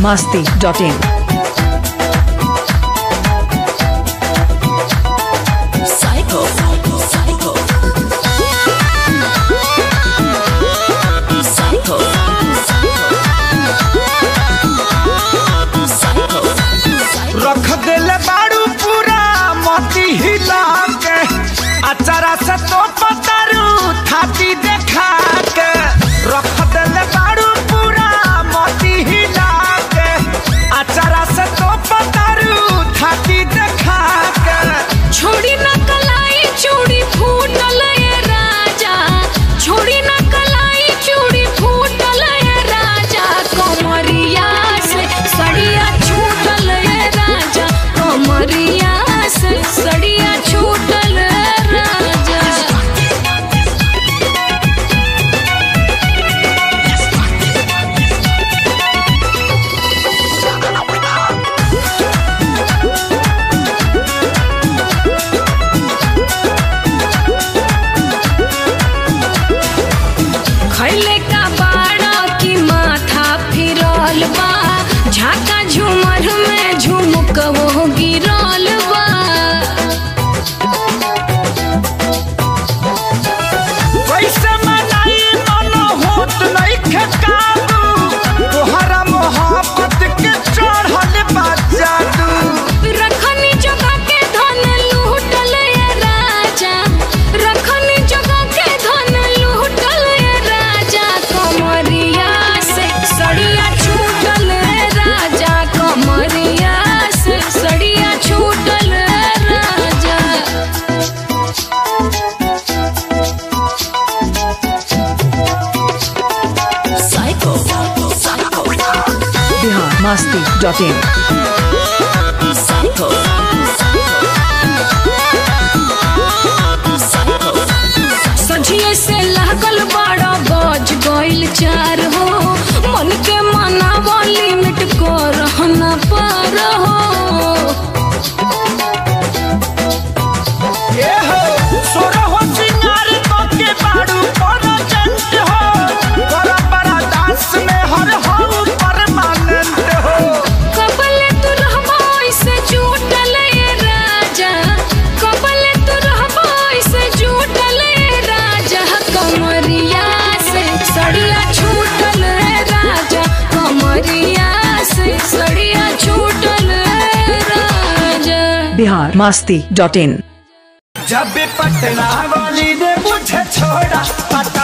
masti.in. Psycho. Psycho. Psycho. Psycho. रख देले बाड़ू पूरा मोती हिला के अचारा से तो पतारू थाती देखा के रख देले बाड़ू पूरा मोती हिला के अचारा से तो पतारू थाती देखा के छोड़ी न कलाई चूड़ी फूटल ये राजा छोड़ी न कलाई चूड़ी फूटल ये राजा कमरिया से सड़िया छूटल ये राजा कमरिया से सड़िया छूटल ये राजा खैले का बाड़ा की माथा फिरल बा झाका झूमर में झुमक वो गिरल बा कैसे मनाई मन होत नहीं काबू तोहरा मोहब्बत के चढ़ल बा जादू रखनी जगह के धन लूटल ये राजा रखनी जगह के धन लूटल ये राजा कमरिया से सड़िया छूटल ये राजा कमरिया से सड़िया छूटल ये राजा Psycho. Psycho. Bihar masti.in. Psycho. Psycho. सझिए से लागल बड़ा बज गइल चार हो मन के मनावा लिमिट को रहना पार हो ए हो सोरा हो सिंगार तो के बाड़ू पर जंत हो बड़ा बड़ा दास में हर हो परमानेंट हो कबले तू रहबो ऐसे झूठल ये राजा कबले तू रहबो ऐसे झूठल ये राजा कमरिया से सड़िया छूटल ये राजा कमरिया से सड़िया छूटल ये राजा Bihar masti.in. जब भी पटना वाली ने मुझे छोड़ा पता